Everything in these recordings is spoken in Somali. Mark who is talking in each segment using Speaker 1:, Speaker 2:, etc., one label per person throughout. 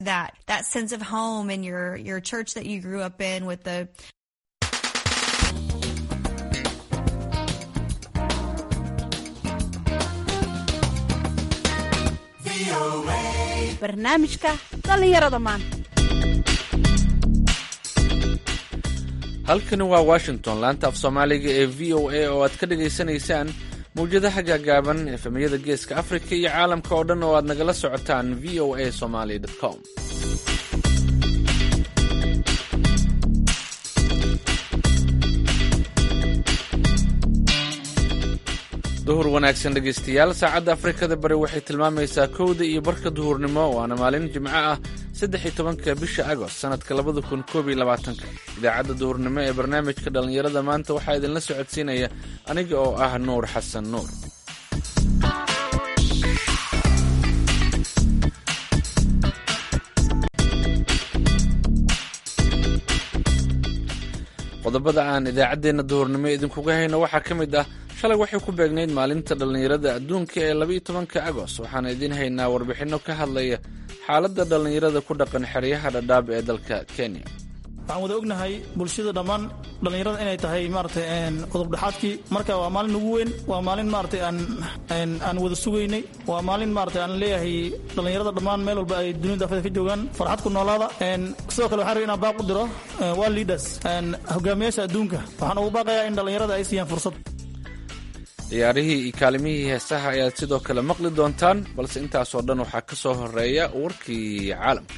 Speaker 1: that that sense of home in your your church that you grew up in with the
Speaker 2: barnaamijka dhallinyarada maanta
Speaker 3: halkani waa washington laanta af soomaaliga ee v o a oo aad ka dhagaysanaysaan mawjadaha gaagaaban efemiyada geeska afrika iyo caalamka oo dhan oo aad nagala socotaan v o a somaly com duhur wanaagsan dhegaystayaal saacadda afrikada bari waxay tilmaamaysaa kowda iyo barka duhurnimo waana maalin jimco ah saddex iyo tobanka bisha agost sanadka labada kun koob iyo labaatanka idaacadda duhurnimo ee barnaamijka dhallinyarada maanta waxaa idinla socodsiinaya aniga oo ah nuur xasan nuur qodobada aan idaacaddeenna duhurnimo idinkuga hayno waxaa ka mid ah shalay waxay ku beegnayd maalinta dhallinyarada adduunka ee labaiyo tobanka agost waxaana idiin haynaa warbixinno ka hadlaya xaaladda dhallinyarada ku dhaqan xeryaha dhadhaab ee dalka kenya
Speaker 4: waxaan wada ognahay bulshada dhammaan dhallinyarada inay tahay maaragtay qodobdhexaadkii marka waa maalin ugu weyn waa maalin maaragtay aan aan wada sugaynay waa maalin maaragtay aan leeyahay dhallinyarada dhammaan meel walba ay dunida afada ka joogaan farxad ku noolaada sidoo kale waxaan rabay inaan baaq u diro waa leaders hogaamiyaasha adduunka waxaan ugu baaqayaa in dhallinyarada ay siiyaan fursad
Speaker 3: ciyaarihii iyo kaalimihii heesaha ayaad sidoo kale maqli doontaan balse intaasoo dhan waxaa ka soo horeeya warkii caalamka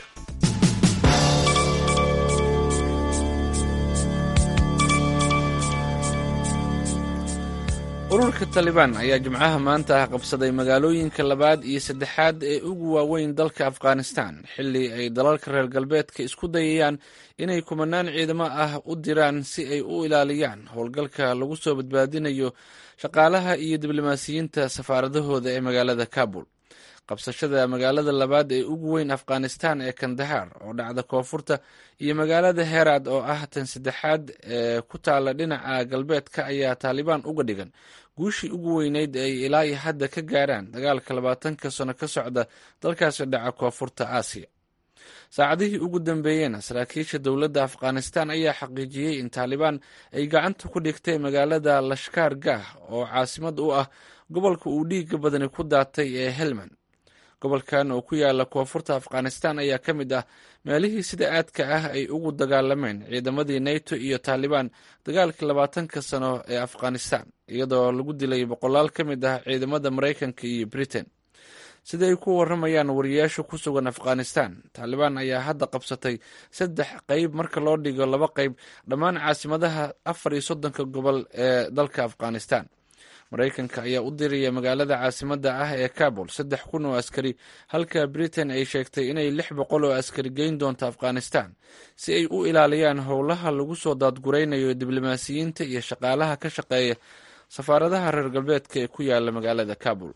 Speaker 3: ururka talibaan ayaa jimcaha maanta ah qabsaday magaalooyinka labaad iyo saddexaad ee ugu waaweyn dalka afghanistan xilli ay dalalka reer galbeedka isku dayayaan inay kumanaan ciidamo ah u diraan si ay u ilaaliyaan howlgalka lagu soo badbaadinayo shaqaalaha iyo diblomaasiyiinta safaaradahooda ee magaalada kabul qabsashada magaalada labaad ee ugu weyn afghanistan ee kandahar oo dhacda koonfurta iyo magaalada herad oo ah tan saddexaad ee ku taala dhinaca galbeedka ayaa taalibaan uga dhigan guushii ugu weyneyd ay ilaa iyo hadda ka gaaraan dagaalka labaatanka sano ka socda dalkaasi dhaca koonfurta aasiya saacadihii ugu dambeeyeen saraakiisha dowladda afghanistan ayaa xaqiijiyey in taalibaan ay gacanta ku dhigtay magaalada lashkaar gah oo caasimad u ah gobolka uu dhiiga badani ku daatay ee helmand gobolkan oo ku yaala koonfurta afghanistan ayaa ka mid ah meelihii sida aadka ah ay ugu dagaalameen ciidamadii nato iyo taalibaan dagaalkii labaatanka sano ee afghanistan iyadoo lagu dilay boqolaal ka mid ah ciidamada maraykanka iyo britain sida ay ku waramayaan wariyaasha ku sugan afghanistan taalibaan ayaa hadda qabsatay saddex qeyb marka loo dhigo laba qeyb dhammaan caasimadaha afar iyo soddonka gobol ee dalka afghanistan maraykanka ayaa u diraya magaalada caasimadda ah ee kabul saddex kun oo askari halka britain ay sheegtay inay lix boqol oo askari geyn doonto afghanistan si ay u ilaaliyaan howlaha lagu soo daadguraynayo diblomaasiyiinta iyo shaqaalaha ka shaqeeya safaaradaha reer galbeedka ee ku yaala magaalada kabul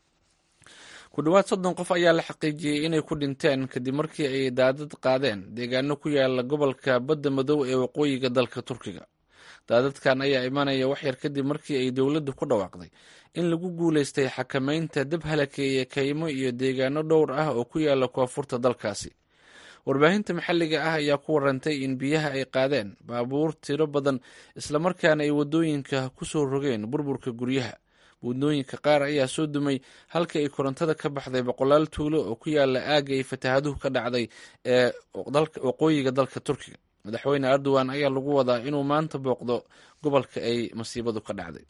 Speaker 3: ku dhowaad soddon qof ayaa la xaqiijiyey inay ku dhinteen kadib markii ay daadad qaadeen deegaano ku yaala gobolka badda madow ee waqooyiga dalka turkiga daadadkan ayaa imanaya waxyar kadib markii ay dowladdu ku dhawaaqday in lagu guulaystay xakameynta dab halakeeye kaymo iyo deegaano dhowr ah oo ku yaala koonfurta dalkaasi warbaahinta maxalliga ah ayaa ku warantay in biyaha ay qaadeen baabuur tiro badan islamarkaana ay waddooyinka ku soo rogeen burburka guryaha buudnooyinka qaar ayaa soo dumay halka ay korontada ka baxday boqolaal tuulo oo ku yaala aagga ay fataahaduhu ka dhacday ee waqooyiga dalka turkiga madaxweyne erdogan ayaa lagu wadaa inuu maanta booqdo gobolka ay masiibadu ka dhacday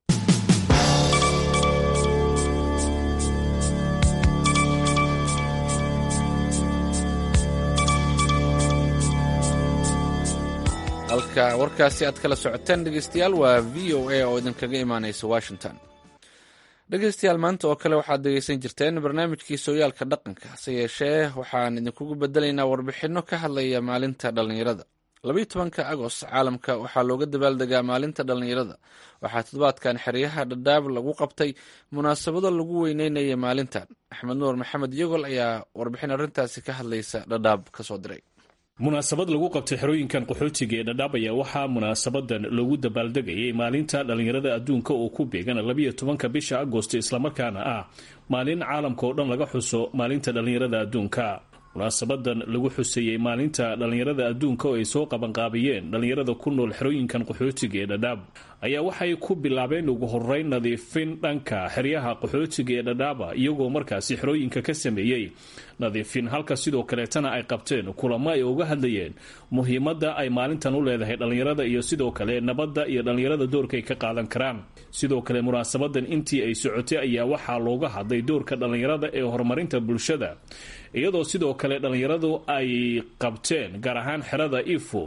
Speaker 3: halka warkaasi aad kala socoteen dhegeystayaal waa v o a oo idinkaga imaaneysa washington dhegeystayaal maanta oo kale waxaad dhegeysan jirteen barnaamijkii sooyaalka dhaqanka hase yeeshee waxaan idinkugu bedelaynaa warbixinno ka hadlaya maalinta dhallinyarada labaiyo tobanka agost caalamka waxaa looga dabaaldegaa maalinta dhallinyarada waxaa toddobaadkan xeryaha dhadhaab lagu qabtay munaasabado lagu weyneynaya maalintan axmed nuur maxamed yogol ayaa warbixin arrintaasi ka hadlaysa dhadhaab kasoo diray
Speaker 5: munaasabad lagu qabtay xerooyinkan qaxootiga ee dhadhaab ayaa waxaa munaasabadan loogu dabaaldegayay maalinta dhallinyarada adduunka oo ku beegan labiyo tobanka bisha agost islamarkaana ah maalin caalamka oo dhan laga xuso maalinta dhallinyarada adduunka munaasabadan lagu xuseeyey maalinta dhallinyarada adduunka oo ay soo qabanqaabiyeen dhallinyarada ku nool xerooyinkan qaxootiga ee dhadhaab ayaa waxay ku bilaabeen ugu horeyn nadiifin dhanka xeryaha qaxootiga ee dhadhaaba iyagoo markaasi xerooyinka ka sameeyey nadiifin halka sidoo kaleetana ay qabteen kulamo ay uga hadlayeen muhiimadda ay maalintan u leedahay dhallinyarada iyo sidoo kale nabadda iyo dhallinyarada doorka ay ka qaadan karaan sidoo kale munaasabadan intii ay socotay ayaa waxaa looga hadlay doorka dhallinyarada ee horumarinta bulshada iyadoo sidoo kale dhallinyaradu ay qabteen gaar ahaan xerada ifo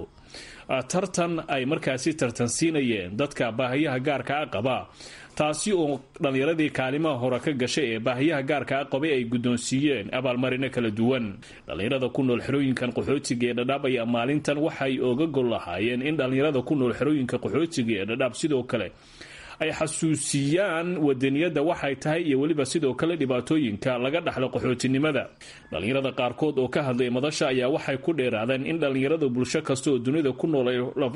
Speaker 5: tartan ay markaasi tartansiinayeen dadka baahiyaha gaarka a qaba taasi oo dhallinyaradii kaalimaha hore ka gashay ee baahiyaha gaarka a qabay ay guddoonsiiyeen abaalmarino kala duwan dhallinyarada ku nool xerooyinkan qaxootiga ee dhadhaab ayaa maalintan waxay oga gol lahaayeen in dhallinyarada ku nool xerooyinka qaxootiga ee dhadhaab sidoo kale ay xasuusiyaan wadaniyadda waxay tahay iyo weliba sidoo kale dhibaatooyinka laga dhaxlo qaxootinimada dhallinyarada qaarkood oo ka hadlay madasha ayaa waxay ku dheeraadeen in dhallinyarada bulsho kasta oo dunida ku nool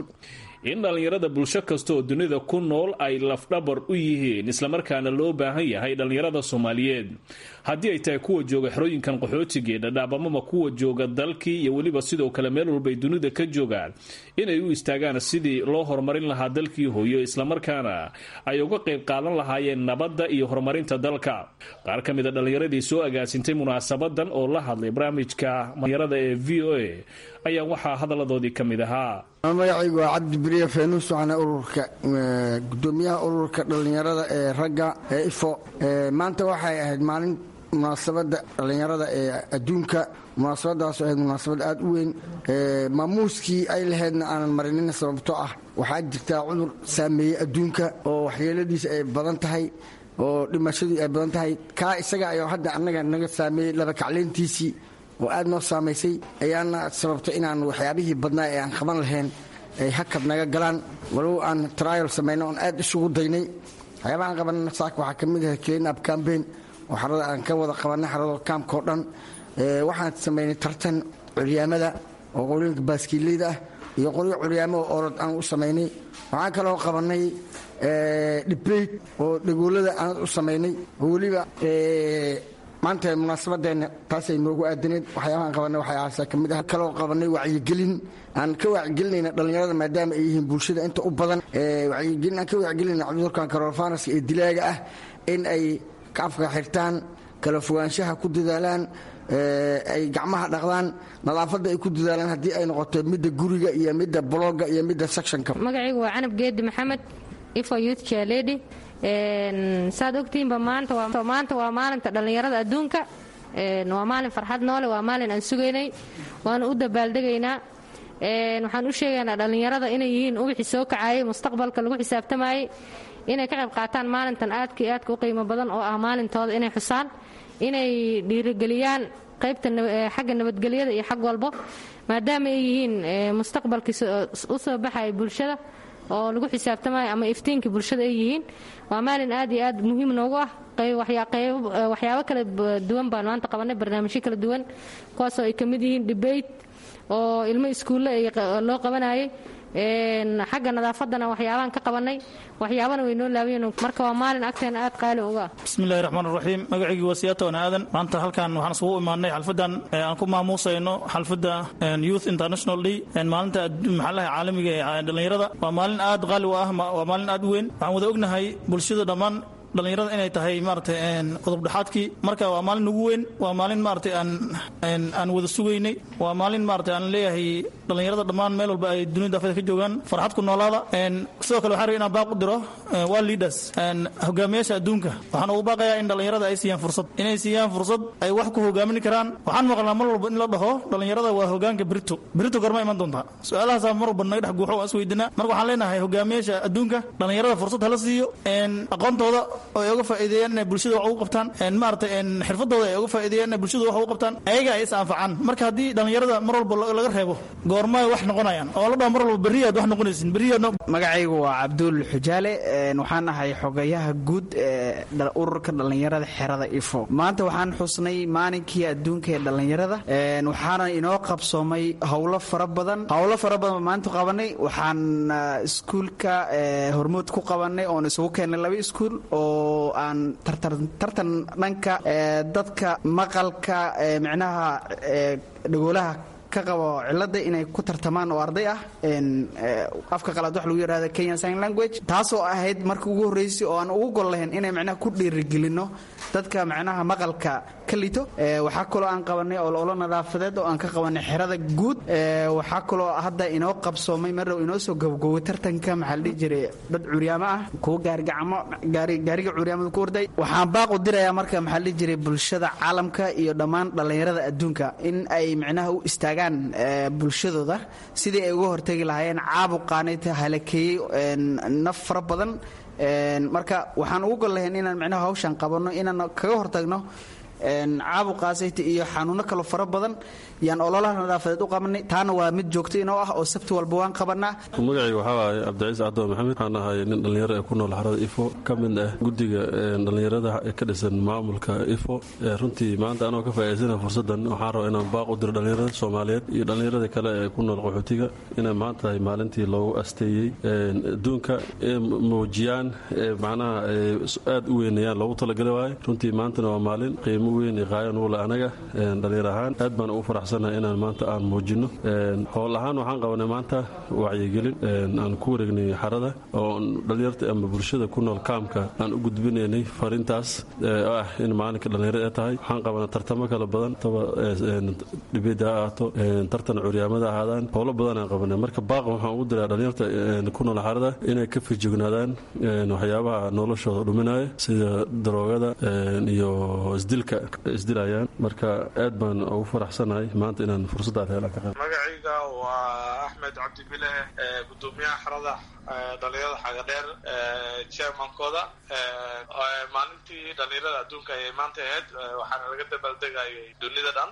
Speaker 5: in dhallinyarada bulsho kasta oo dunida ku nool ay lafdhabar u yihiin islamarkaana loo baahan yahay dhallinyarada soomaaliyeed haddii ay tahay kuwa jooga xerooyinkan qaxootiga ee dhadhaab amaba kuwa jooga dalkii iyo weliba sidoo kale meel walbay dunida ka joogaan inay u istaagaan sidii loo horumarin lahaa dalkii hooyo islamarkaana ay uga qayb qaadan lahaayeen nabadda iyo horumarinta dalka qaar ka mid a dhallinyaradii soo agaasintay munaasabadan oo la hadlay barnaamijka dhallinyarada ee v o a ayaa waxaa hadaladoodii ka mid ahaa
Speaker 6: magacaygu waa cabdi beriye feenuus waxaana ururka gudoomiyaha ururka dhallinyarada ee ragga ee ifo maanta waxay ahayd maalin munaasabada dhallinyarada ee adduunka munaasabadaas ahayd munaasabad aad u weyn maamuuskii ay lahaydna aanan marinin sababto ah waxaa jirtaa cudur saameeyey adduunka oo waxyeeladiisa ay badan tahay oo dhimashadii ay badan tahay kaa isaga ayuu hadda annaga naga saameeyey laba kacleyntiisii oo aad noo saamaysay ayaana sababtay inaan waxyaabihii badnaa ee aan qaban lahayn ay hakad naga galaan walow aan trial samayno oon aad isugu daynay waxyaabahaan qabanana saaka waxaa ka mid ahay clean up cambaign oo xarada aan ka wada qabanay xarado kaamka oo dhan waxaan samaynay tartan curyaamada oo qolooyinka baaskiileyda ah iyo qolyo curyaamo oo orod aan u samaynay waxaan kaloo qabanay debate oo dhagoolada aan u samaynay oo weliba maanta munaasabadeena taasay noogu aadaneed waxyaabahaan qabanay waxyaasa ka mid ah kaloo qabanay wacyigelin aan ka wacyigelinayna dhallinyarada maadaama ay yihiin bulshada inta u badan wacyigelin aan ka wacyigelinayna cudurkan coronavirus ee dilaaga ah in ay afka xirtaan kala fogaanshaha ku dadaalaan ay gacmaha dhaqdaan nadaafadda ay ku dadaalaan haddii ay noqoto midda guriga iyo midda blogga iyo midda sectionka
Speaker 7: magacaygu waa canab geedi maxamed ifo youth chairlady saad ogtihiinba maanta waa maalinta dhallinyarada adduunka waa maalin farxad noole waa maalin aan sugaynay waana u dabaaldegaynaa waxaan u sheegaynaa dhallinyarada inay yihiin ubixii soo kacaayay mustaqbalka lagu xisaabtamayey inay ka qayb qaataan maalintan aadka iyo aadka u qiimo badan oo ah maalintooda inay xusaan inay dhiirigeliyaan qaybta xagga nabadgelyada iyo xag walbo maadaama ay yihiin mustaqbalkii u soo baxaya bulshada oo lagu xisaabtamayo ama iftiinkii bulshada ay yihiin waa maalin aad iyo aad muhiim noogu ah waxyaabo kala duwan baan maanta qabanay barnaamijyo kala duwan kuwaasoo ay ka mid yihiin debate oo ilmo iskuulle loo qabanayay xagga nadaafaddana waxyaabaan ka qabanay waxyaabana way noo laabayen marka waa maalin agteena aad qaali uga ah
Speaker 4: bismillahi raxmaan raxiim magacaygii waa siyaata wan aadan maanta halkan waxaan isugu imaanay xalfadan aan ku maamuusayno xalfadda youth international day maalinta maxallaha caalamiga ee dhallinyarada waa maalin aad qaali u ah waa maalin aad u weyn waxaan wada ognahay bulshada dhammaan dhallinyarada inay tahay maaragtay qodobdhexaadkii marka waa maalin ugu weyn waa maalin maaragtay aan aan wada sugaynay waa maalin maaragtay aan leeyahay dhallinyarada dhammaan meel walba ay dunida afeeda ka joogaan farxad ku noolaada sidoo kale waxaan rabay inaan baaq u diro waa leaders hogaamiyaasha adduunka waxaan ugu baaqayaa in dhallinyarada ay siiyaan fursad inay siiyaan fursad ay wax ku hogaamin karaan waxaan maqlnaa mar walba in la dhaho dhallinyarada waa hogaanka brito brito gorma iman doontaa su-aalahaasaa mar walba naga dhex guuxo waan isweydinaa marka waxaan leenahay hogaamiyaasha adduunka dhallinyarada fursad hala siiyo aqoontooda oo ay uga faa'iideeyaan inay bulshada wax ugu qabtaan maaragtay xirfadooda ay uga faa'iideeyaan inay bulshada wax ugu qabtaan ayaga ay is anfacaan marka haddii dhallinyarada mar walba laga reebo goormay wax noqonayaan oo la dhaho mar walba berriyaad wax noqonaysin berriyaad
Speaker 8: magacaygu waa cabduul xujaale waxaan ahay xogayaha guud ee ururka dhallinyarada xerada ifo maanta waxaan xusnay maalinkii adduunka ee dhallinyarada waxaana inoo qabsoomay howlo fara badan howlo fara badan maanta qabanay waxaan iskuulka hormuud ku qabanay oon isugu keennay laba iskuul oo oo aan tartan dhanka dadka maqalka micnaha dhagoolaha ka qabo cilada inay ku tartamaan oo arday ah afka qalaad wax lagu yidhahda kenyan sign language taasoo ahayd markii ugu horreysay oo aan ugu gol lahayn inay macnaha ku dhiirigelinno dadka macnaha maqalka ka lito waxaa kaloo aan qabanay ololo nadaafadeed oo aan ka qabanay xerada guud waxaa kaloo hadda inoo qabsoomay marrow inoo soo gabagoway tartanka maxaa la dhihi jiray dad curyaamo ah kuwa gaarigacamo gaariga curyaamada ku orday waxaan baaq u dirayaa marka maxaa la dhihi jiray bulshada caalamka iyo dhammaan dhallinyarada adduunka in ay macnaha u istaagaan bulshadooda sidii ay uga hortegi lahaayeen caabuqaanayta halakeeyey naf fara badan marka waxaan ugu gol lahayn inaan micnaha hawshan qabanno inaan kaga hortagno caabuqaasayta iyo xanuuno kaloo fara badan yaan ololaha nadaafadeed u qabanay taana waa mid joogto inoo ah oo sabti walba waan qabanaa
Speaker 9: magacayga waxaa waaye cabdiciis caddo maxamed waxaan ahay nin dhallinyaro ee ku nool xarada ifo ka mid ah guddiga dhallinyarada ee ka dhisan maamulka ifo runtii maanta anoo ka faa'idaysana fursaddan waxaan rabaa inaan baaq u diro dhallinyarada soomaaliyeed iyo dhallinyarada kale ee ku nool qaxootiga inay maanta tahay maalintii loogu asteeyey adduunka ee muujiyaan macnaha aad u weynayaan loogu talagalay waaye runtii maantana waa maalin qiimo weyn iyo qaayan uule anaga dhallinyar ahaan aad baan ugu faraxsanahay inaan maanta aan muujino howl ahaan waxaan qabanay maanta wacyigelin aan ku wareegnay xarada oo dhallinyarta ama bulshada ku nool kaamka aan u gudbinaynay fariintaas oo ah in maalinka dhallinyarada ee tahay waxaan qabanay tartamo kala badan taba dhibida ha ahaato tartan curyaamada ahaadaan howlo badan aan qabanay marka baaqa waxaan ugu diraa dhallinyarta ku nool xarada inay ka fijignaadaan waxyaabaha noloshooda dhuminaya sida daroogada iyo isdilka isdilayaan marka aad baan ugu faraxsanahay maanta inaan fursadaan helaan ka qayb
Speaker 10: magacayga waa axmed cabdi bile gudoomiyaha xarada dhalinyarada xagadheer chairmankooda maalintii dhalinyarada adduunka ayay maanta ahayd waxaana laga dabaaldegayay dunida dhan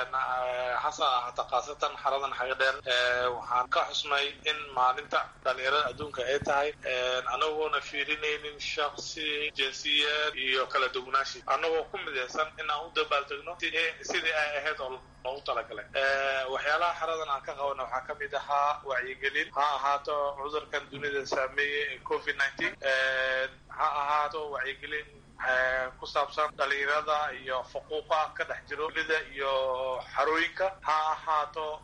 Speaker 10: hasa ahata khaasatan xaradan xagadheer waxaan ka xusnay in maalinta dhalinyarada adduunka ay tahay anagoona fiirinaynin shaksi jinsiyeed iyo kala duwanaashi anagoo ku midaysan in aan u dabaaldegno sidii ay ahayd oo loogu talagalay waxyaalaha xaradan aan ka qabana waxaa ka mid ahaa wacyigelin ha ahaato cudurkan dunida saameeyey ee covid nineteen ha ahaato wacyigelin ku saabsan dhalinyarada iyo faquuqa ka dhex jiro dunida iyo xarooyinka ha ahaato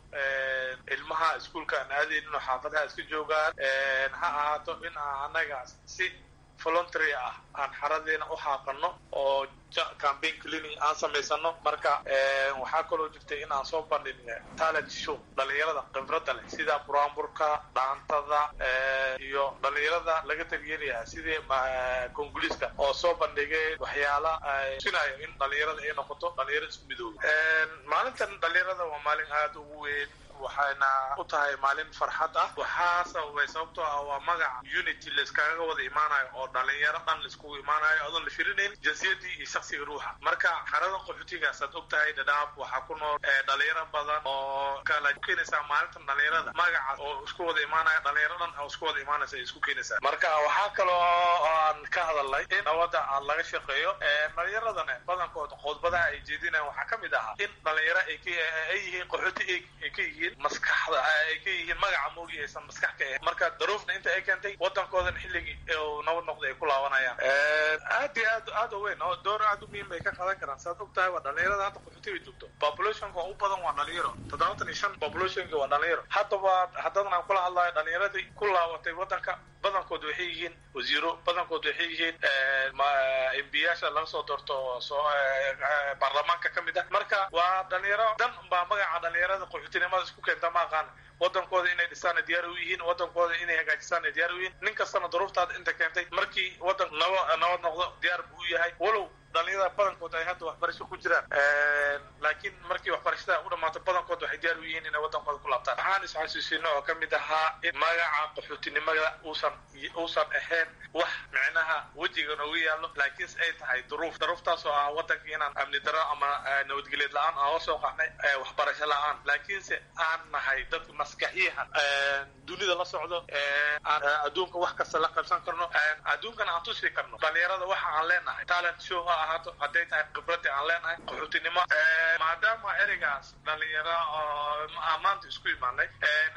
Speaker 10: ilmaha iskuolka aan aadaynin oo xaafadaha iska joogaan ha ahaato in aan anaga si voluntary ah aan xaradeena u xaaqano oo campaign cleaning aan samaysano marka waxaa kaloo jirtay in aan soo bandhin talent show dhalinyarada khibradda leh sida buraanburka dhaantada iyo dhalinyarada laga tagyeelaya sidii konguliska oo soo bandhigay waxyaala sinayo in dhalinyarada ay noqoto dhalinyaro isku midooba maalintan dhalinyarada waa maalin aada ugu weyn waxayna u tahay maalin farxad ah waxaa sababay sababtoo ah waa magaca unity layskaga wada imaanayo oo dhalinyaro dhan laiskugu imaanayo adoon la firinayn jinsiyadii iyo shaksiga ruuxa marka xarada qaxootigaasaad og tahay dhadhaab waxaa ku nool dhalinyaro badan oo kala keenaysaa maalintan dhalinyarada magacaas oo isku wada imaanaya dhalinyaro dhan oo isku wada imaanaysa ay isku keenaysaa marka waxaa kaloo aan ka hadalnay in nabada aan laga shaqeeyo dhalinyaradana badankood qodbadaha ay jeedinayaan waxaa ka mid ahaa in dhalinyaro ay yihiin qaxooti ay ka yihiin maskaxda ay ka yihiin magaca moogi aysan maskax ka ahayn marka daruufna inta ay keentay wadankoodan xilligii uu nabad noqday ay ku laabanayaan aad iyo aad aad u weyn oo door aad u muhiim bay ka qaadan karaan saad og tahay waa dhalinyarada hadda qaxootiga joogto populationka u badan waa dhalinyaro toddobaatan iyo shan populationka waa dhalinyaro haddaba haddadan aan kula hadlayo dhalinyaradii ku laabatay wadanka badankood waxay yihiin wasiiro badankood waxay yihiin embiyaasha laga soo doorto soo baarlamaanka ka mid ah marka waa dhalinyaro dan baa magaca dhalinyarada qaxootinimada isku keenta ma aqaan wadankooda inay dhisaana diyaar u yihiin wadankooda inay hagaajisaana diyaar u yihiin nin kastana duruuftaada inta keentay markii wadan naba nabad noqdo diyaar buu u yahay walow dhalinyarada badankood ay hadda waxbarasho ku jiraan laakiin markii waxbarashada u dhammaato badankood waxay diyaar u yihiin inay wadankooda ku laabtaan waxaan isxasuusino oo ka mid ahaa in magaca qaxootinimada uusan uusan ahayn wax micnaha wejiga noogu yaallo laakiinse ay tahay duruuf duruuftaas oo ah wadankii inaan amni daro ama nabadgelyeed la-aan aan hoosoo qaxnay waxbarasho la-aan laakiinse aan nahay dad maskaxiyahan dunida la socdo aan adduunka wax kasta la qabsan karno adduunkana aan tusi karno dhalinyarada waxa aan leenahay talent show ha ahaato hadday tahay khibradii aan leenahay qaxootinimo maadaama ereygaas dhalinyaro oo maanta isku imaanay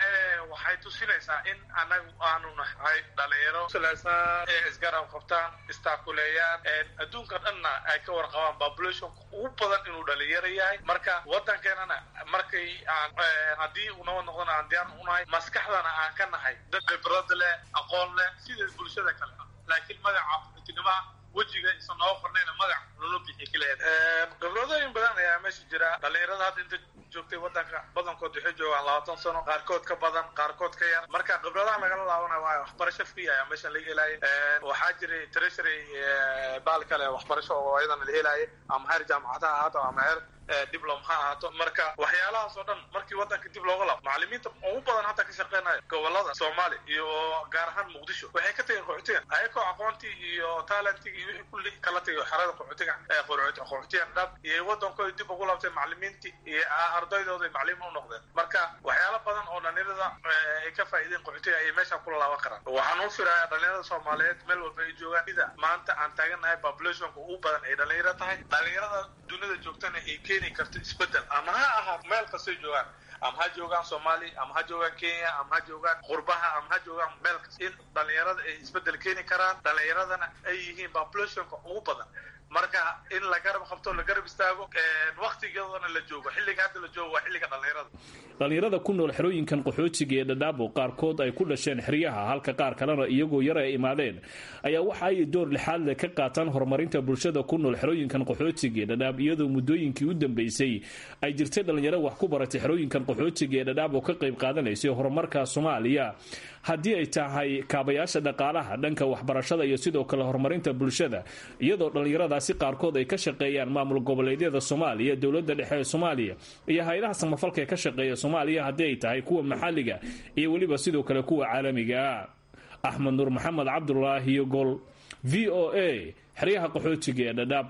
Speaker 10: waxay tusinaysaa in anagu aanu nahay dhalinyaro silaysan ee isgarab qabtaan istaakuleeyaan adduunka dhanna ay ka warqabaan populationka ugu badan inuu dhalinyaro yahay marka wadankeenana markay aan haddii uu nabad noqdona aan diyaar unahay maskaxdana aan ka nahay dad khibrad leh aqoon leh sida bulshada kale ah laakiin magaca qaxootinimoa wejiga isa noo qornayna magac lolo bixi kaleed khibradooyin badan ayaa meesha jira dhalinyarada hadda inta joogtay wadanka badankood waxay joogaan labaatan sano qaarkood ka badan qaarkood ka yar marka khibradaha lagala laabanayo waa waxbarasho free ayaa meeshan laga helaya waxaa jiray treasury baal kale waxbarasho oo ayadana la helaya ama heer jaamacad ha ahaato ama heer diblom ha ahaato marka waxyaalahaas oo dhan markii wadanka dib looga laabo macalimiinta ugu badan hadda ka shaqeynaya gobolada soomaaliya iyo gaar ahaan muqdisho waxay ka tageen qaxootiga ayagoo aqoontii iyo talentigii iyo wixii kulli kala tagay xerada qaxootiga qaxootiga dhab iyo wadankooda dib ugu laabtay macalimiintii iyo ardaydooda macalimiin u noqdeen marka waxyaala badan oo dhalinyarada ay ka faa'iideen qaxootiga ayay meesha kula laaban karaan waxaan u firayaa dhalinyarada soomaaliyeed meel walba ay joogaan sida maanta aan taagannahay populationka ugu badan ay dhalinyaro tahay dhalinyarada dunida joogtana ay keeni karto isbedel ama ha ahaat meel kastay joogaan ama ha joogaan soomaaliya ama ha joogaan kenya ama ha joogaan qurbaha ama ha joogaan meel kasta in dhalinyarada ay isbedel keeni karaan dhalinyaradana ay yihiin populationka ugu badan marka in la garab qabto la garab istaago waktigeedana la joogo xilliga hadda la joogo waa xilliga dhalinyarada
Speaker 5: dhalinyarada ku nool xerooyinkan qaxootiga ee dhadhaabo qaarkood ay ku dhasheen xeryaha halka qaar kalena iyagoo yar ay imaadeen ayaa waxa ay door lixaad leh ka qaataan horumarinta bulshada ku nool xerooyinkan qaxootiga ee dhadhaab iyadoo muddooyinkii u dambeysay ay jirtay dhalinyaro wax ku baratay xerooyinkan qaxootiga ee dhadhaab oo ka qayb qaadanaysay horumarka soomaaliya haddii ay tahay kaabayaasha dhaqaalaha dhanka waxbarashada iyo sidoo kale horumarinta bulshada iyadoo dhallinyaradaasi qaarkood ay ka shaqeeyaan maamul goboleedyada soomaaliya dowladda dhexe ee soomaaliya iyo hay-adaha samafalka ee ka shaqeeya soomaaliya haddii ay tahay kuwa maxalliga iyo weliba sidoo kale kuwa caalamiga axmed nuur maxamed cabdulaahi gol v o a xeryaha qaxootiga ee dhadhaab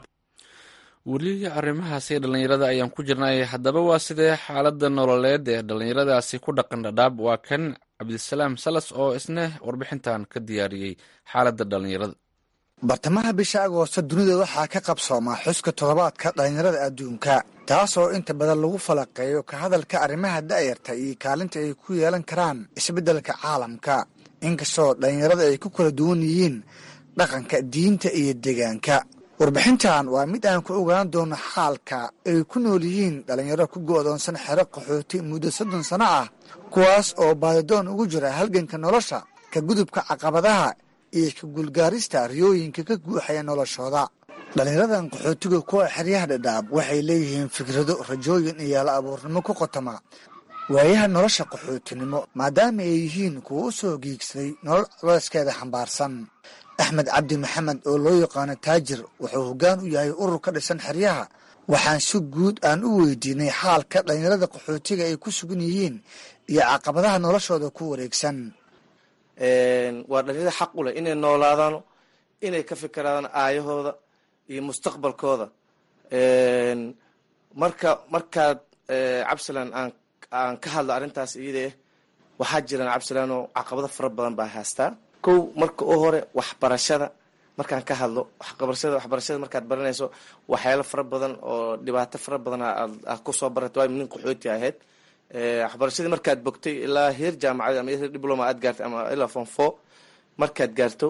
Speaker 3: weli arrimahaasi dhallinyarada ayaan ku jirnay haddaba waa sidee xaaladda nololeed ee dhallinyaradaasi ku dhaqan dhadhaab waa kan cabdisalaam salas oo isna warbixintan ka diyaariyey xaaladda dhallinyarada
Speaker 11: bartamaha bisha agoosto dunida waxaa ka qabsoomaa xuska toddobaadka dhallinyarada adduunka taasoo inta badan lagu falaqeeyo ka hadalka arrimaha da'yarta iyo kaalinta ay ku yeelan karaan isbeddelka caalamka inkastoo dhallinyarada ay ku kala duwan yihiin dhaqanka diinta iyo deegaanka warbixintan waa mid aan ku ogaan doono xaalka ay ku nool yihiin dhallinyaro ku go'doonsan xero qaxooti muddo soddon sano ah kuwaas oo baadidoon ugu jira halganka nolosha ka gudubka caqabadaha iyo ka guulgaarista riyooyinka ka guuxaya noloshooda dhallinyaradan qaxootiga kuwa xeryaha dhadhaab waxay leeyihiin fikrado rajooyin iyo yaala abuurnimo ku qotoma waayaha nolosha qaxootinimo maadaama ay yihiin kuwa u soo giigsaday nolol colooskeeda xambaarsan axmed cabdi maxamed oo loo yaqaano taajir wuxuu hoggaan u yahay urur ka dhisan xeryaha waxaan si guud aan u weydiinay xaalka dhallinyarada qaxootiga ay ku sugan yihiin iyo caqabadaha noloshooda ku wareegsan
Speaker 12: waa dhalinyarada xaq u leh inay noolaadaano inay ka fikiraadaan aayahooda iyo mustaqbalkooda marka markaad cabsalan aan aan ka hadlo arrintaas iyada eh waxaa jiraan cabsalan oo caqabado fara badan baa haastaa kow marka u hore waxbarashada markaan ka hadlo waxbarashada waxbarashada markaad baranayso waxyaalo fara badan oo dhibaato fara badan aad kusoo barata waa nin qaxooti ahayd waxbarashadii markaad bogtay ilaa heer jaamacad ama heer diploma aad gaartay ama ilaa form four markaad gaarto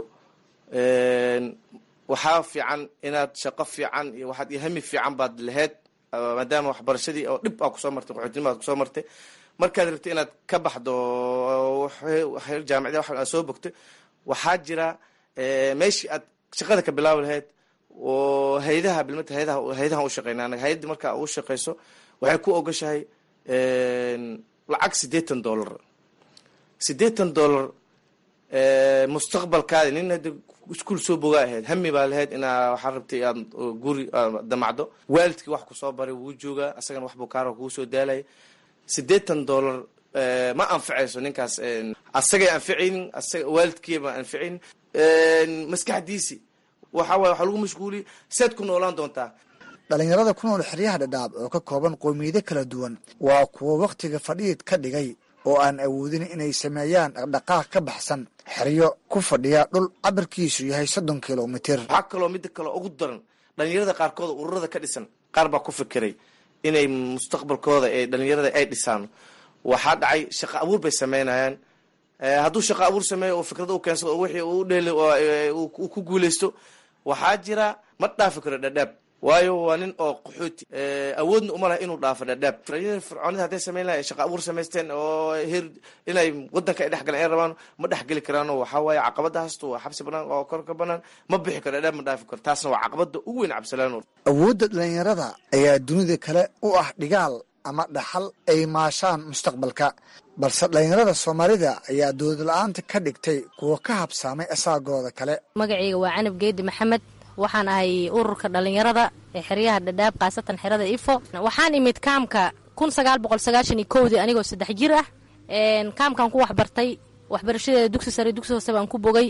Speaker 12: waxaa fiican inaad shaqo fiican iyo waxaad iyo hami fiican baad lahayd maadaama waxbarashadii oo dhib aa kusoo martay qaxootinimo aad kusoo martay markaad rabtay inaad ka baxdo heer jaamacada wax aad soo bogtay waxaa jira meeshii aad shaqada ka bilaabi lahayd oo haydaha bilmata haydaha haydahan u shaqeyna anaga hayadii markaa u shaqeyso waxay ku ogashahay lacag siddeetan dollar siddeetan dollar mustaqbalkaadi nin hadda iskuol soo bogaa ahayd hami baa lahayd inaa waxaa rabtay aad guri damacdo waalidkii wax kusoo baray wuu joogaa asagana waxbuu kaara kugu soo daalaya siddeetan dollar ma anfacayso ninkaas asagay anficaynin asaga waalidkiiba anficaynin maskaxdiisi waxa waye waxaa lagu mashguuliya sead ku noolaan doontaa
Speaker 11: dhallinyarada ku nool xeryaha dhadhaab oo ka kooban qowmiyado kala duwan waa kuwo wakhtiga fadhiid ka dhigay oo aan awoodin inay sameeyaan dhaqdhaqaaq ka baxsan xeryo ku fadhiya dhul cabirkiisu yahay soddon kilomitir
Speaker 12: waxaa kaloo midda kale ugu daran dhalinyarada qaarkood ururada ka dhisan qaar baa ku fikiray inay mustaqbalkooda ee dhalinyarada ay dhisaan waxaa dhacay shaqo abuur bay sameynayaan hadduu shaqo abuur sameeyo oo fikrada u keensado oo wixii uu dheli uu ku guuleysto waxaa jira ma dhaafi karo dhadhaab waayo waa nin oo qaxooti awoodna uma laha inuu dhaafo dhadhaab dhalinyarada fircoonida hadday sameyn lahay shaqo abuur samaysteen oo her inay wadanka ay dhexgaleen ay rabaan ma dhexgeli karaano waxaa waaye caqabada hasto waa xabsi banaan oo kor ka banaan ma bixi karo dhadhaab ma dhaafi karo taasna waa caqabada ugu weyn cabsilaan
Speaker 11: awoodda dhalinyarada ayaa dunida kale u ah dhigaal ama dhaxal ay maashaan mustaqbalka balse dhalinyarada soomaalida ayaa dowlad la-aanta ka dhigtay kuwa ka habsaamay asaagooda kale
Speaker 7: magacayga waa canab geedi maxamed waxaan ahay ururka dhalinyarada ee xeryaha dhadhaab khaasatan xerada ifo waxaan imid kaamka kun sagaal boqol sagaashan iyo kowdii anigoo saddex jir ah kaamkan ku waxbartay waxbarashadeeda dugsi sare dugsi hoose baan ku bogay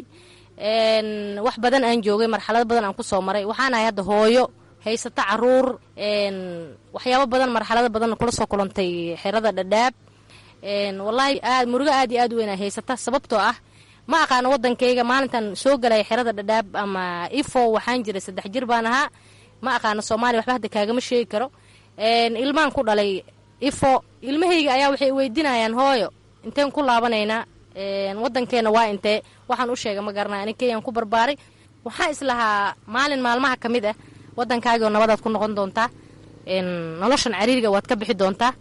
Speaker 7: wax badan aan joogay marxalado badan aan kusoo maray waxaan ahay hadda hooyo haysata caruur waxyaabo badan marxalado badan kula soo kulantay xerada dhadhaab wallaahi aad murugo aad iyo aad u weyn ay haysata sababtoo ah ma aqaano wadankayga maalintan soo galaya xerada dhadhaab ama ifo waxaan jiray saddex jir baan ahaa ma aqaano soomaaliya waxba hadda kaagama sheegi karo ilmaan ku dhalay ifo ilmahayga ayaa waxay weydiinayaan hooyo inteen ku laabanaynaa wadankeena waa intee waxaan u sheegay ma garanay ani kenyaan ku barbaaray waxaan islahaa maalin maalmaha ka mid ah wadankaagio nabadaad ku noqon doontaa noloshan cariiriga waad ka bixi doontaa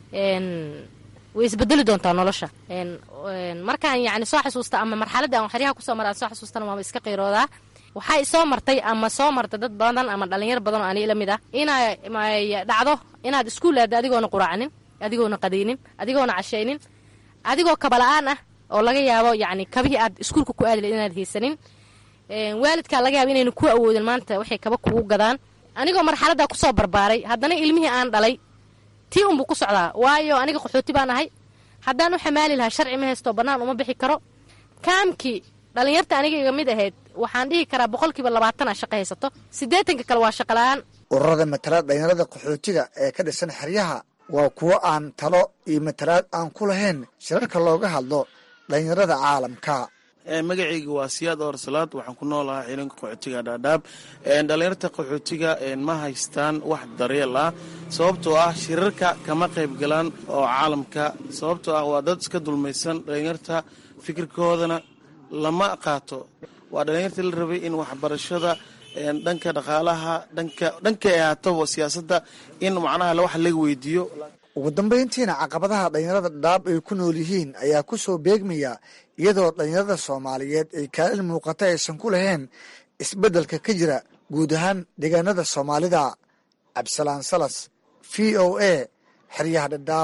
Speaker 7: way isbedeli doontaa nolosha markaan yani soo xasuusta ama marxaladda aan xeryaha kusoo mara aan soo xasuustana waaba iska qiiroodaa waxaa isoo martay ama soo martay dad badan ama dhalinyaro badan oo ani la mid ah inay dhacdo inaad iskuul aada adigoona quraacanin adigoona qadaynin adigoona cashaynin adigoo kabala-aan ah oo laga yaabo yani kabihii aad iskuulka ku aadi lahed inaad haysanin waalidkaa laga yaabo inayna ku awoodin maanta waxay kaba kugu gadaan anigoo marxaladdaa kusoo barbaaray haddana ilmihii aan dhalay tii unbuu ku socdaa waayo aniga qaxooti baan ahay haddaan u xamaali lahaa sharci ma haysto bannaan uma bixi karo kaamkii dhallinyarta aniga iga mid ahayd waxaan dhihi karaa boqolkiiba labaatana shaqo haysato siddeetanka kale waa shaqola-aan
Speaker 11: ururada matalaad dhalinyarada qaxootiga ee ka dhisan xeryaha waa kuwo aan talo iyo matalaad aan ku lahayn shirarka looga hadlo dhalinyarada caalamka
Speaker 13: magacayga waa siyaad oor salaad waxaan ku noolahaa xilinka qaxootiga dhaadhaab dhalinyarta qaxootiga ma haystaan wax daryeel ah sababtoo ah shirarka kama qayb galaan oo caalamka sababtoo ah waa dad iska dulmaysan dhalinyarta fikirkoodana lama qaato waa dhalinyarta la rabay in waxbarashada dhanka dhaqaalaha dhanka dhankay ahaataba siyaasadda in macnaha wax laga weydiiyo
Speaker 11: ugu dambayntiina caqabadaha dhalinyarada dhadhaab ay ku nool yihiin ayaa ku soo beegmaya iyadoo dhalinyarada soomaaliyeed ay kaalin muuqata aysan ku lahayn isbeddelka ka jira guud ahaan deegaanada soomaalida cabdisalaan salas v o a xeryaha dhadhaab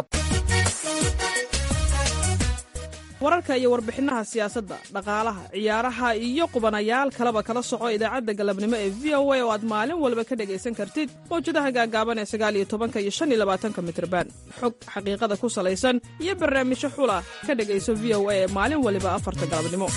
Speaker 14: wararka iyo warbixinaha siyaasadda dhaqaalaha ciyaaraha iyo qubanayaal kaleba kala soco idaacadda galabnimo ee v o a oo aad maalin walba ka dhegaysan kartid mawjadaha gaagaaban ee sagaal iyo tobanka iyo shan iyo labaatanka mitrban xog xaqiiqada ku salaysan iyo barnaamijyo xula ka dhegayso v o a ee maalin waliba afarta galabnimo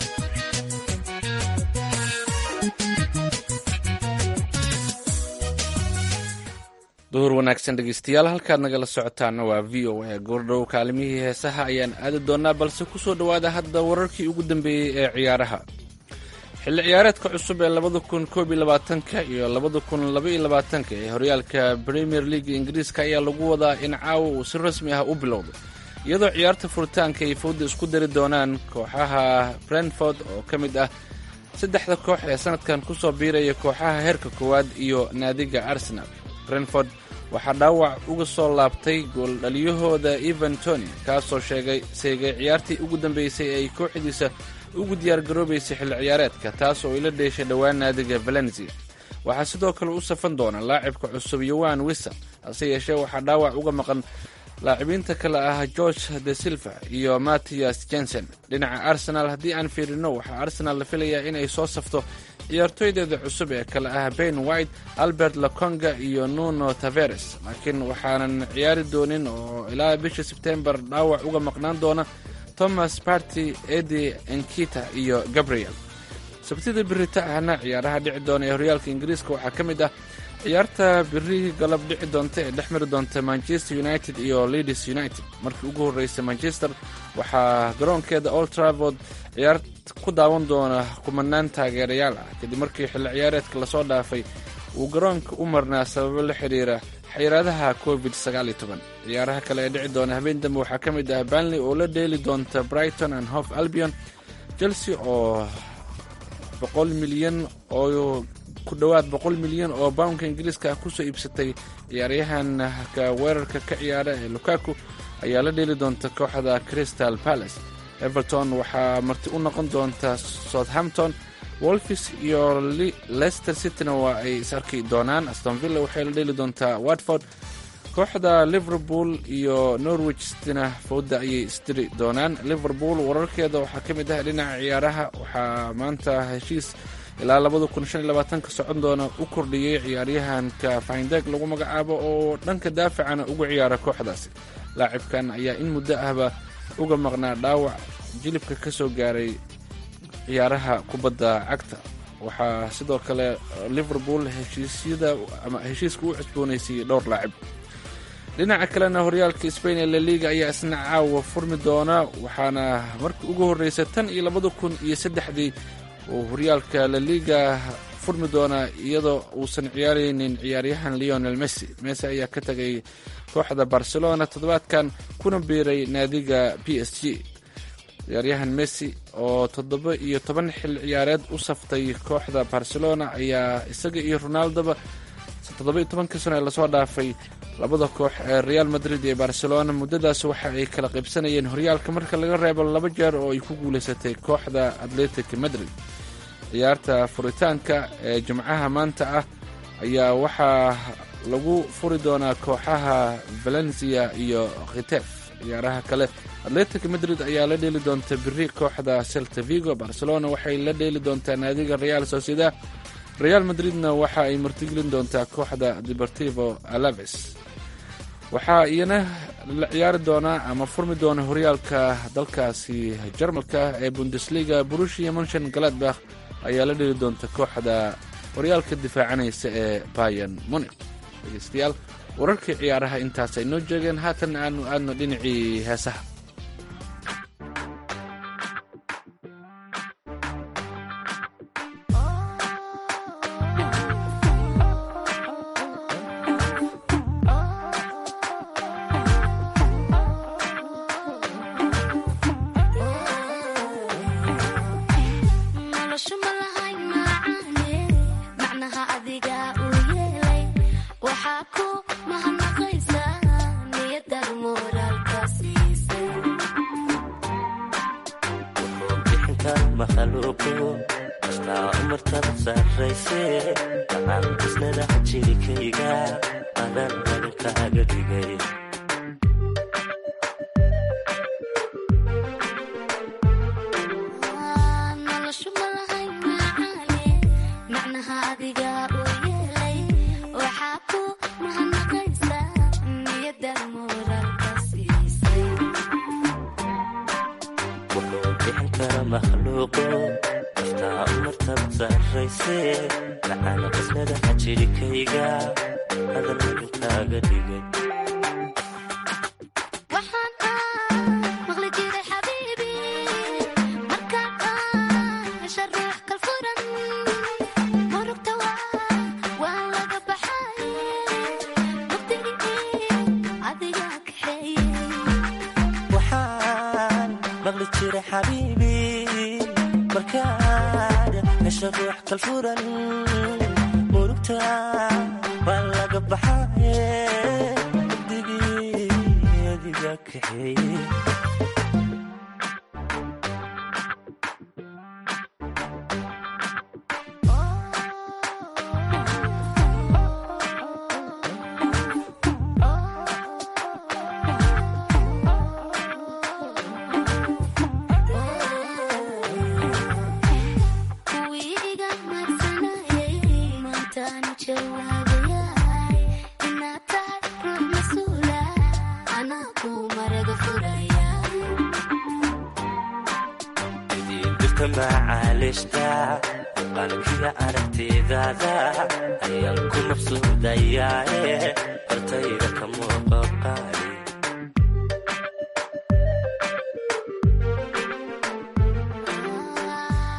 Speaker 3: duhur wanaagsan dhegeystayaal halkaad nagala socotaana waa v o a goordhow kaalimihii heesaha ayaan aadi doonaa balse ku soo dhowaada hadda wararkii ugu dambeeyey ee ciyaaraha xilli ciyaareedka cusub ee labada kun koob iyo labaatanka iyo labada kun laba iyo labaatanka ee horyaalka premier league ingiriiska ayaa lagu wadaa in caawa uu si rasmi ah u bilowdo iyadoo ciyaarta furitaanka ay fowda isku dari doonaan kooxaha brentford oo ka mid ah saddexda koox ee sanadkan ku soo biiraya kooxaha heerka koowaad iyo naadiga arsenal brentford waxaa dhaawac uga soo laabtay gooldhaliyahooda evan tony kaasoo sheegay seegay ciyaartii ugu dambeysay ay kooxdiisa ugu diyaargaroobaysay xilli ciyaareedka taas oo ila dheeshay dhowaan naadiga valencia waxaa sidoo kale u safan doona laacibka cusub yowan wisa hase yeeshee waxaa dhaawac uga maqan laacibiinta kale ah george de silva iyo mattias jensen dhinaca arsenal haddii aan fiirino waxaa arsenal la filayaa inay soo safto ciyaartooydeeda cusub ee kale ah ben white albert laconga iyo nuno taveres laakiin waxaanan ciyaari doonin oo ilaa bisha sebtembar dhaawac uga maqnaan doona thomas party edi enkita iyo gabriel sabtida birita ahna ciyaaraha dhici doona ee horyaalka ingiriiska waxaa ka mid ah ciyaarta biri galab dhici doonta ee dhex mari doonta manchester united iyo leeds united markii ugu horreysay manchester waxaa garoonkeeda old travord ciyaar ku daawan doona kumanaan taageerayaal ah kadib markii xilli ciyaareedka lasoo dhaafay uu garoonka u marnaa sababo la xidhiira xayiraadaha covid ciyaaraha kale ee dhici doona habeen dambe waxaa ka mid ah banley oo la dheeli doonta brighton and hof albion chelsea oo boqol milyan oo ku dhowaad boqol milyan oo bawnka ingiriiska ah kusoo iibsatay ciyaaryahanka weerarka ka ciyaara ee lukaku ayaa la dheeli doonta kooxda crystal palace everton waxaa marti u noqon doonta southampton wolfis iyo leicester cityna waa ay is arki doonaan astonvilla waxay la dheeli doontaa watford kooxda liverpool iyo norwich cityna fowda ayay isdiri doonaan liverpool wararkeeda waxaa ka mid ah dhinaca ciyaaraha waxaa maanta heshiis ilaa labada kun shan iyo labaatanka socon doona u kordhiyey ciyaaryahanka findeg lagu magacaabo oo dhanka daafacana ugu ciyaara kooxdaasi laacibkan ayaa in muddo ahba uga maqnaa dhaawac jilibka ka soo gaaray ciyaaraha kubadda cagta waxaa sidoo kale liverpool heshiisyada ama heshiiska u cusboonaysiiyey dhowr laacib dhinaca kalena horyaalka spain ee laliga ayaa isna caawa furmi doona waxaana markii ugu horreysa tan iyo labada kun iyo saddexdii uu horyaalka laliga furmi doonaa iyadoo uusan ciyaaraynin ciyaaryahan leonel messi messi ayaa ka tegay kooxda barcelona toddobaadkan kuna biiray naadiga b s g ciyaaryahan messi oo toddoba iyo toban xil ciyaareed u saftay kooxda barcelona ayaa isaga iyo ronaldoba toddoba iyo tobankii sano ee lasoo dhaafay labada koox ee real madrid iyo barcelona muddadaas waxa ay kala qaybsanayeen horyaalka marka laga reebo laba jeer oo ay ku guulaysatay kooxda atletic madrid ciyaarta furitaanka ee jimcaha maanta ah ayaa waxaa lagu furi doonaa kooxaha valencia iyo khitef ciyaaraha kale atletic madrid ayaa la dheeli doonta biri kooxda celta vigo barcelona waxay la dheeli doontaa naadiga real sociedad real madridna waxa ay martigelin doontaa kooxda deportivo alaves waxaa iyana la ciyaari doonaa ama furmi doona horyaalka dalkaasi jarmalka ee bundesliga burushia monshan galadbakh ayaa la dheli doonta kooxda horyaalka difaacanaysa ee bayan munik dhegeystayaal wararkii ciyaaraha intaas ay noo jeegeen haatan aanu aadno dhinacii heesaha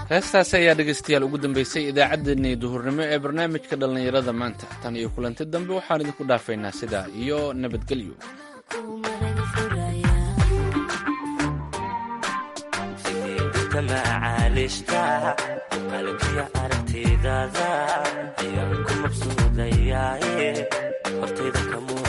Speaker 3: heestaasi ayaa dhegaystayaal ugu dambeysay idaacaddeenii duhurnimo ee barnaamijka dhallinyarada maanta tan iyo kulanti dambe waxaan idinku dhaafaynaa sidaa iyo nabadgelyo
Speaker 15: macaaliishta qalbiga aragtidaada ayaan ku mabsuudayaaye hortayda ka muuq